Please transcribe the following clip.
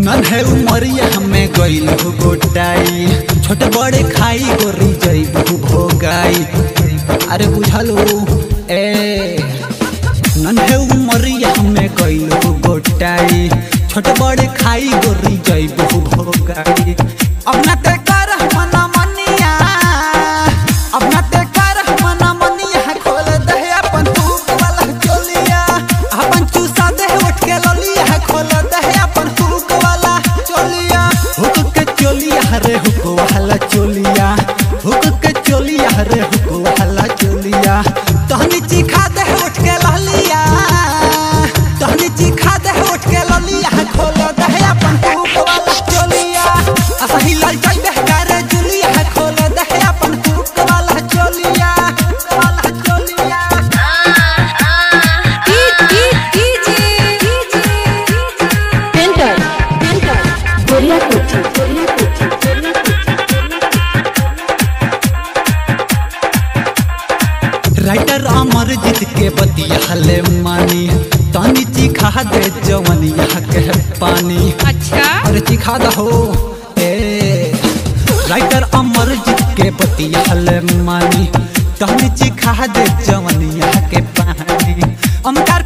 नन्हे उमरिया हमें गइल हो गोटाई छोटे बड़े खाई गोरी जइबू भोगाई अरे बुझलो ए नन्हे उमरिया हमें गइल हो गोटाई छोटे बड़े खाई गोरी जइबू भोगाई अब ना ते कर मना मनिया अब ना ते कर मना मनिया खोल दे अपन तूप वाला चोलिया अपन चूसा दे उठ के लोलिया खोल दे अपन तूप वाला चोलिया हुक के चोलिया रे हुक वाला चोलिया हुक के चोलिया रे हुक वाला चोलिया तहनी चिखा दे उठ के लोलिया तहनी चिखा दे उठ के लोलिया खोल दे अपन तूप वाला चोलिया असही लाई जाई बहकारे जुलिया खोल दे अपन तूप वाला चोलिया वाला चोलिया Enter, enter. Goria Kochi, Goria Kochi, Goria writer Amar Jeet के बतिया हले मानी तानी चिखा दे जवनिया के पानी अच्छा अरे चिखा दहो ए राइटर अमर जीत के बतिया हले मानी तानी चिखा दे जवनिया के पानी अमकार